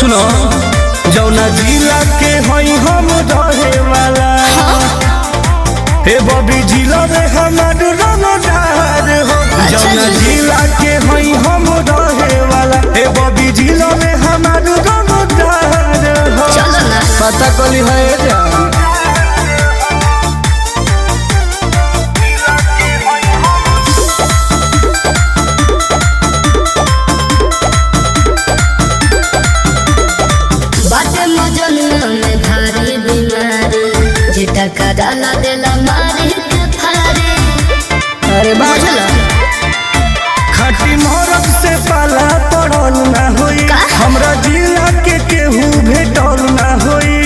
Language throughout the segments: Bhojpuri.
सुनो जौना जिला के हई हम रहे वाला हे बबी जिला में हमार रंगदार हो जौना जी। जिला के हई हम रहे वाला हे बबी जिला में हमार रंगदार हो चलो ना पता कली है जान बाटे मजनुआ में भारी बीमारी जेटा का डाला देला मारी के फारे अरे बुझल खटी मोरब से पाला पड़ल ना होई का? हमरा जिला के केहू भेटल ना होई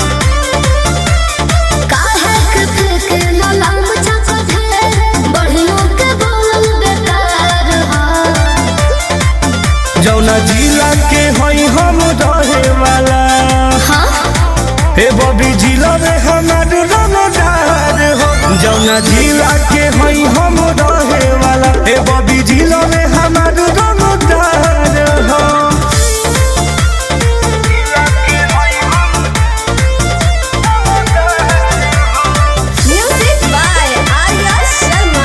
काहे के फेंके मलाम चाचा ढेर बढ़ियों के बोलल बेकार हा जौना जिला के हई हम रहे वाला हाँ हे बबी जिला में हमार रंगदार हो जौना जिला के हई हम रहे वाला हे बबी जिला में हमार रंगदार हो म्यूजिक बाय आर्या शर्मा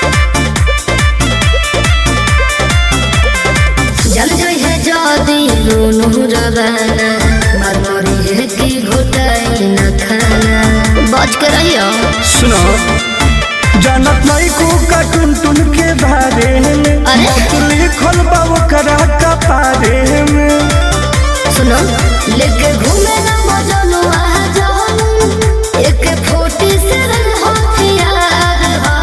जल जई है जदी दोनों रवाना मरमरी है कि घुटाई न खाना बच के रहियो सुनो जानत नहीं को का टुन टुन के बारे में अरे? मौत लिखल बा ओकरा कपारे में सुनो लेके घूमे ना मजनू आ जाओ एक फोटी से रन होशियार हा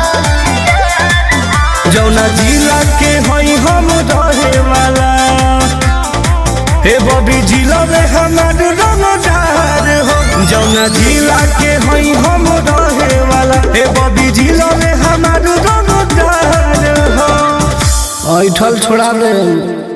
जौना जिला के हई हम रहे वाला हे बबी जिला में हमार रंगदार हो जौना जिला के हई हम रहे वाला हे बबी जिला में हमार रंगदार हो ऐठल छोड़ा दे